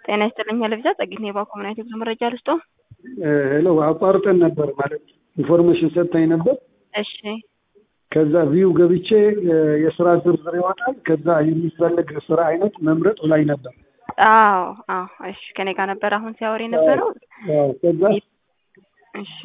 ጤና ይስጥልኝ ለብዛ ጸግኝ የባኮ ምናይት ብዙ መረጃ ልስጦ ሄሎ አቋርጠን ነበር ማለት ኢንፎርሜሽን ሰጥታኝ ነበር። እሺ ከዛ ቪው ገብቼ የስራ ዝርዝር ይወጣል። ከዛ የሚፈልግ ስራ አይነት መምረጥ ላይ ነበር። አዎ አዎ እሺ ከኔ ጋር ነበር አሁን ሲያወር የነበረው አዎ፣ ከዛ እሺ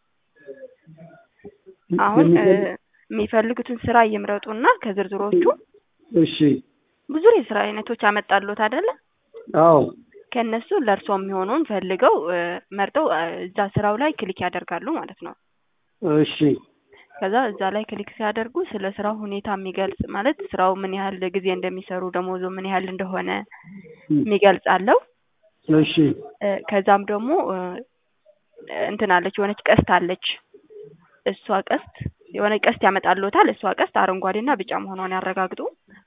አሁን የሚፈልጉትን ስራ እየምረጡና ከዝርዝሮቹ እሺ ብዙ የስራ አይነቶች አመጣሉት አይደለ? አዎ ከእነሱ ለእርሶ የሚሆነውን ፈልገው መርጠው እዛ ስራው ላይ ክሊክ ያደርጋሉ ማለት ነው። እሺ ከዛ እዛ ላይ ክሊክ ሲያደርጉ ስለ ስራው ሁኔታ የሚገልጽ ማለት ስራው ምን ያህል ጊዜ እንደሚሰሩ ደሞዙ ምን ያህል እንደሆነ የሚገልጽ አለው። እሺ ከዛም ደግሞ እንትን አለች የሆነች ቀስት አለች። እሷ ቀስት የሆነ ቀስት ያመጣልዎታል። እሷ ቀስት አረንጓዴና ቢጫ መሆኗን ያረጋግጡ።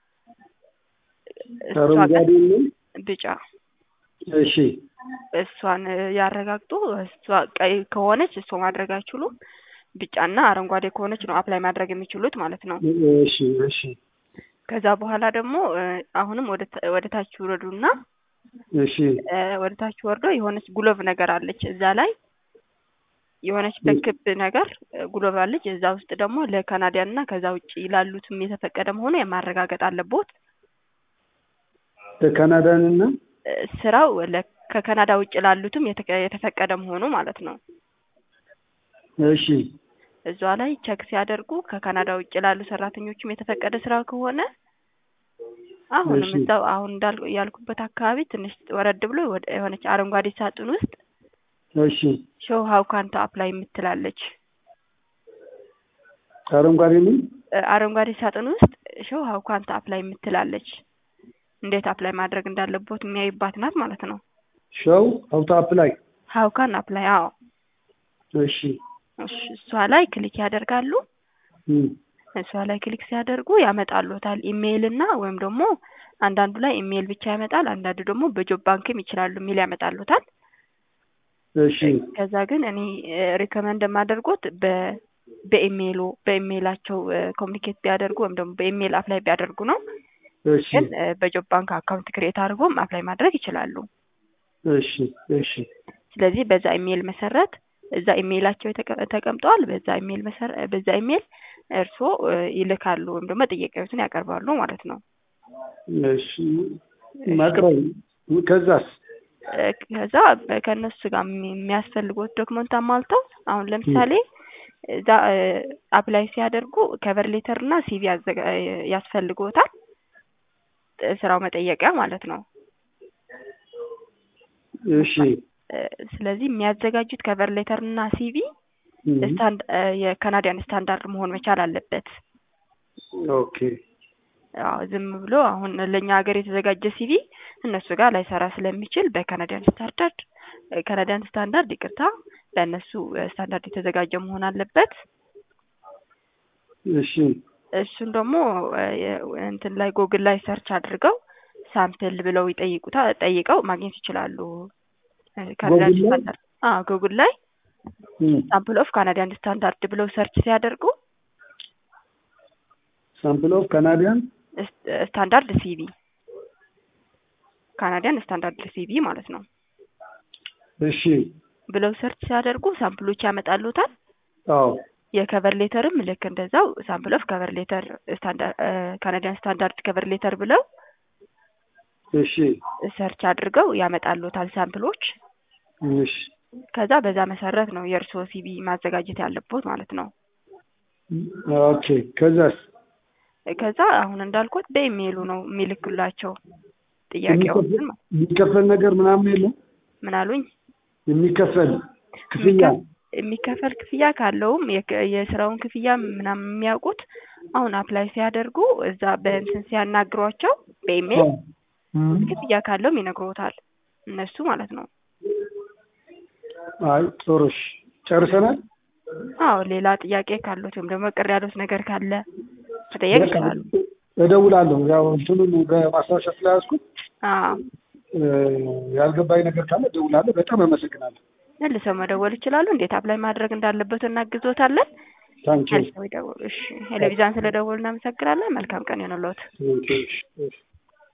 እሷ አረንጓዴ ነው። ቢጫ እሺ እሷን ያረጋግጡ። እሷ ቀይ ከሆነች እሷ ማድረግ አይችሉም። ቢጫና አረንጓዴ ከሆነች ነው አፕላይ ማድረግ የሚችሉት ማለት ነው። እሺ እሺ ከዛ በኋላ ደግሞ አሁንም ወደ ታች ውረዱና እሺ ወደ ታች ወርዶ የሆነች ጉሎቭ ነገር አለች። እዛ ላይ የሆነች በክብ ነገር ጉሎቭ አለች። እዛ ውስጥ ደግሞ ለካናዲያን እና ከዛ ውጭ ላሉትም የተፈቀደ መሆኑ የማረጋገጥ አለቦት። ለካናዳን እና ስራው ከካናዳ ውጭ ላሉትም የተፈቀደ መሆኑ ማለት ነው። እሺ እዛ ላይ ቸክ ሲያደርጉ ከካናዳ ውጭ ላሉ ሰራተኞችም የተፈቀደ ስራ ከሆነ አሁንም እዛው አሁን እንዳል ያልኩበት አካባቢ ትንሽ ወረድ ብሎ የሆነች አረንጓዴ ሳጥን ውስጥ እሺ ሾው ሀው ካንተ አፕላይ የምትላለች አረንጓዴ ምን አረንጓዴ ሳጥን ውስጥ ሾው ሀው ካንተ አፕላይ የምትላለች እንዴት አፕላይ ማድረግ እንዳለቦት የሚያይባት ናት ማለት ነው። ሾው ሀው ቱ አፕላይ ሀው ካን አፕላይ አዎ እሺ እሺ እሷ ላይ ክሊክ ያደርጋሉ። እም እሷ ላይ ክሊክ ሲያደርጉ ያመጣሉታል ኢሜይል እና ወይም ደግሞ አንዳንዱ ላይ ኢሜይል ብቻ ያመጣል፣ አንዳንዱ ደግሞ በጆብ ባንክም ይችላሉ የሚል ያመጣሉታል። እሺ ከዛ ግን እኔ ሪከመንድ የማደርጎት በ በኢሜይሉ በኢሜይላቸው ኮሚኒኬት ቢያደርጉ ወይም ደግሞ በኢሜይል አፕላይ ቢያደርጉ ነው። እሺ ግን በጆብ ባንክ አካውንት ክሬት አድርጎም አፕላይ ማድረግ ይችላሉ። እሺ እሺ ስለዚህ በዛ ኢሜይል መሰረት እዛ ኢሜይላቸው ተቀምጠዋል። በዛ ኢሜይል መሰረ በዛ ኢሜይል እርስዎ ይልካሉ ወይም ደግሞ ጥያቄዎችን ያቀርባሉ ማለት ነው። እሺ ማቅረብ ከዛስ ከዛ ከእነሱ ጋር የሚያስፈልጉት ዶክመንት አሟልተው አሁን ለምሳሌ እዛ አፕላይ ሲያደርጉ ከቨር ሌተር እና ሲቪ ያስፈልግዎታል። ስራው መጠየቂያ ማለት ነው። እሺ ስለዚህ የሚያዘጋጁት ከቨር ሌተር እና ሲቪ ስታንድ የካናዲያን ስታንዳርድ መሆን መቻል አለበት። ኦኬ አዎ ዝም ብሎ አሁን ለእኛ ሀገር የተዘጋጀ ሲቪ እነሱ ጋር ላይሰራ ስለሚችል በካናዲያን ስታንዳርድ ካናዲያን ስታንዳርድ ይቅርታ፣ ለእነሱ ስታንዳርድ የተዘጋጀ መሆን አለበት። እሺ እሱን ደግሞ እንትን ላይ ጎግል ላይ ሰርች አድርገው ሳምፕል ብለው ይጠይቁታ ጠይቀው ማግኘት ይችላሉ። ካናዲያን ስታንዳርድ አዎ ጉግል ላይ ሳምፕል ኦፍ ካናዲያን ስታንዳርድ ብለው ሰርች ሲያደርጉ ሳምፕል ኦፍ ካናዲያን ስታንዳርድ ሲቪ ካናዲያን ስታንዳርድ ሲቪ ማለት ነው እሺ ብለው ሰርች ሲያደርጉ ሳምፕሎች ያመጣሉታል። አዎ የከቨር ሌተርም ልክ እንደዛው ሳምፕል ኦፍ ከቨር ሌተር ካናዲያን ስታንዳርድ ከቨር ሌተር ብለው እሺ ሰርች አድርገው ያመጣሉታል ሳምፕሎች። እሺ ከዛ በዛ መሰረት ነው የእርስዎ ሲቪ ማዘጋጀት ያለቦት ማለት ነው። ኦኬ ከዛስ ከዛ አሁን እንዳልኩት በኢሜይሉ ነው የሚልኩላቸው ጥያቄዎችን። የሚከፈል ነገር ምናምን የለም? ምን አሉኝ? የሚከፈል ክፍያ የሚከፈል ክፍያ ካለውም የስራውን ክፍያ ምናምን የሚያውቁት አሁን አፕላይ ሲያደርጉ እዛ በእንትን ሲያናግሯቸው በኢሜይል ክፍያ ካለውም ይነግሮታል እነሱ ማለት ነው። አይ ጥሩ እሺ፣ ጨርሰናል። አዎ ሌላ ጥያቄ ካሉት ወይም ደግሞ ቅር ያሉት ነገር ካለ መጠየቅ ይችላሉ። እደውላለሁ። ያው እንትኑን በማስታወሻ ስለያዝኩት አዎ ያልገባኝ ነገር ካለ እደውላለሁ። በጣም አመሰግናለሁ። መልሰው መደወል ይችላሉ። እንዴት አፕላይ ማድረግ እንዳለበት እናግዞታለን። ታንኪ መልሰው ይደውሉ። እሺ ቴሌቪዥን ስለደወሉ እናመሰግናለን። መልካም ቀን ይሁንልዎት።